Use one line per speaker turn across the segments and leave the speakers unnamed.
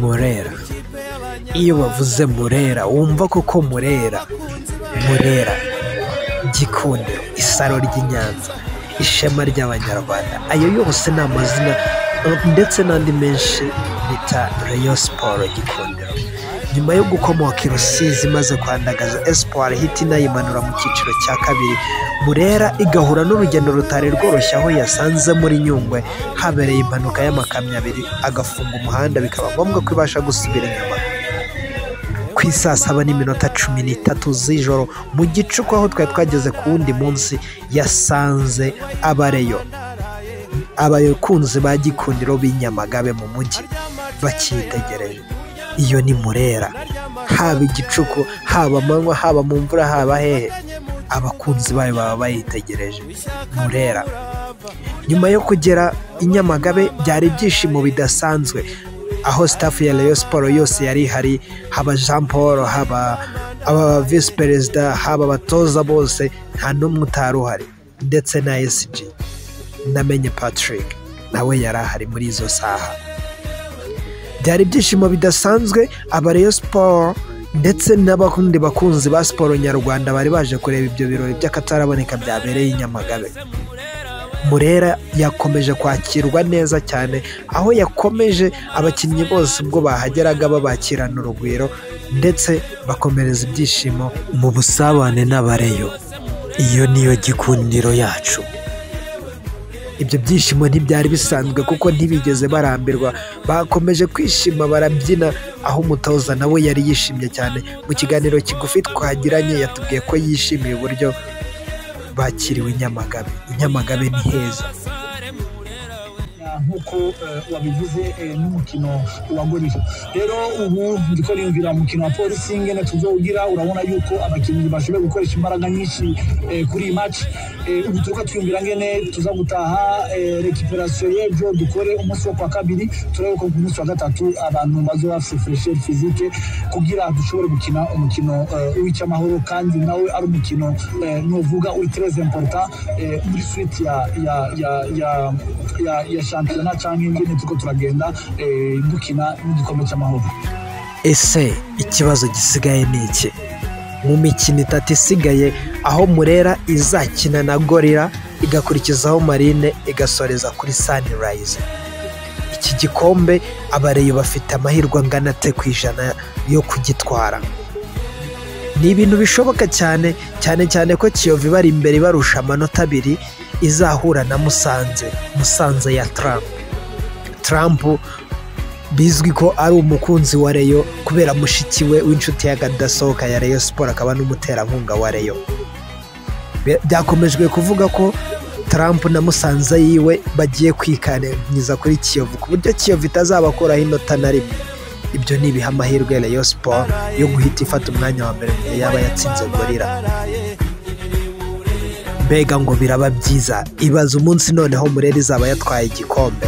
Murera iyo bavuze Murera wumva koko Murera Murera Gikundiro isaro ry'i Nyanza ishema ry'abanyarwanda ayo yose ni amazina ndetse n'andi menshi bita Rayon Sports Gikundiro nyuma yo gukomoka i Rusizi imaze kwandagaza Espoir ihita inayimanura mu cyiciro cya kabiri Murera igahura n'urugendo rutari rworoshye aho yasanze muri Nyungwe habereye impanuka y'amakamyo abiri agafunga umuhanda bikaba ngombwa ko ibasha gusubira inyuma ku isaa saba n'iminota cumi n'itatu z'ijoro mu gicuku aho twari twageze ku wundi munsi yasanze abareyo abakunzi ba gikundiro b'inyamagabe mu mujyi bakitegereje iyo ni murera haba igicuku haba amanywa haba mu mvura haba hehe abakunzi bayo baba bayitegereje murera nyuma yo kugera i nyamagabe byari ibyishimo bidasanzwe aho sitafu ya Rayon siporo yose yari ihari haba jean paul haba aba visi perezida haba abatoza bose nta n'umwe utari uhari ndetse na SG namenye patrick nawe yari ahari muri izo saha byari ibyishimo bidasanzwe aba Rayon siporo ndetse n'abakundi bakunzi ba siporo nyarwanda bari baje kureba ibyo birori by'akataraboneka byabereye i nyamagabe Murera yakomeje kwakirwa neza cyane aho yakomeje abakinnyi bose ubwo bahageraga babakirana urugwiro ndetse bakomereza ibyishimo mu busabane n'abareyo iyo niyo gikundiro yacu ibyo byishimo ntibyari bisanzwe kuko ntibigeze barambirwa bakomeje kwishima barabyina aho umutoza nawe yari yishimye cyane mu kiganiro kigufi twagiranye yatubwiye ko yishimiye uburyo bakiriwe i nyamagabe i nyamagabe ni heza
nk'uko eh, wabivuze eh, n'umukino wa gorira rero ubu ndiko niyumvira umukino wa polisi ingene tuzowugira urabona yuko abakinnyi bashoboye gukoresha imbaraga nyinshi eh, kuri iyi match Eh, ubu turiko twiyumvira ngene tuza gutaha recuperation y'ejo dukore umunsi wo kwa kabiri turebe ko ku munsi wa gatatu abantu bazoba bafise furesheri fizike kugira dushobore gukina umukino eh, w'icyamahoro kandi nawe ari umukino eh, nuvuga uri tres important eh, muri suite ya ya ya ya ya, ya shampiyona canke ingene turiko turagenda eh, dukina n'igikombe cy'amahoro
ese ikibazo gisigaye ni iki mu mikino itatu isigaye aho murera izakina na gorira igakurikizaho marine igasoreza kuri sunrise iki gikombe abareyo bafite amahirwe angana ate ku ijana yo kugitwara ni ibintu bishoboka cyane cyane cyane ko kiyovu ibari imbere ibarusha amanota abiri izahura na musanze musanze ya trump trump bizwi ko ari umukunzi wa reyo kubera mushiki we w'inshuti y'akadasohoka ya reyo siporo akaba n'umuterankunga wa reyo Bya- byakomejwe kuvuga ko Trump na musanze yiwe bagiye kwikanyiza kuri kiyovu ku buryo kiyovu itazabakuraho inota na rimwe ibyo ni ibiha amahirwe Rayon Sport yo guhita ifata umwanya wa mbere mu gihe yaba yatsinze gorira mbega ngo biraba byiza ibaza umunsi noneho murera izaba yatwaye igikombe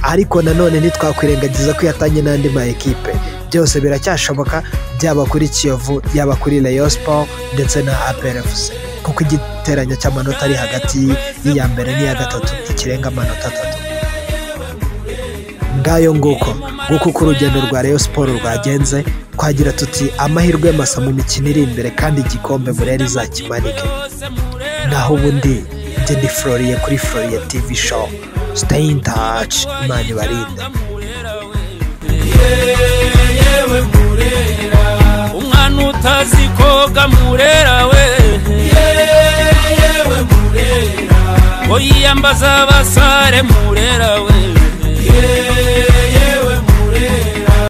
ariko nanone ntitwakwirengagiza ko yatanye n'andi ma ekipe byose biracyashoboka byaba kuri kiyovu yaba kuri Rayon Sport ndetse na APRFC kuko igiteranyo cy'amanota ari hagati y'iya mbere n'iya gatatu ikirenga amanota atatu ngayo nguko nguko uko urugendo rwa Rayon Sport rwagenze twagira tuti amahirwe masa mu mikino iri imbere kandi igikombe Burera izakimanike naho ubundi njye ni Floriye kuri Floriye TV show stay in touch imana ibarinde
yewe murera umwana utazi koga murera we yewe murera ngo yiyambaza abasare murera we yewe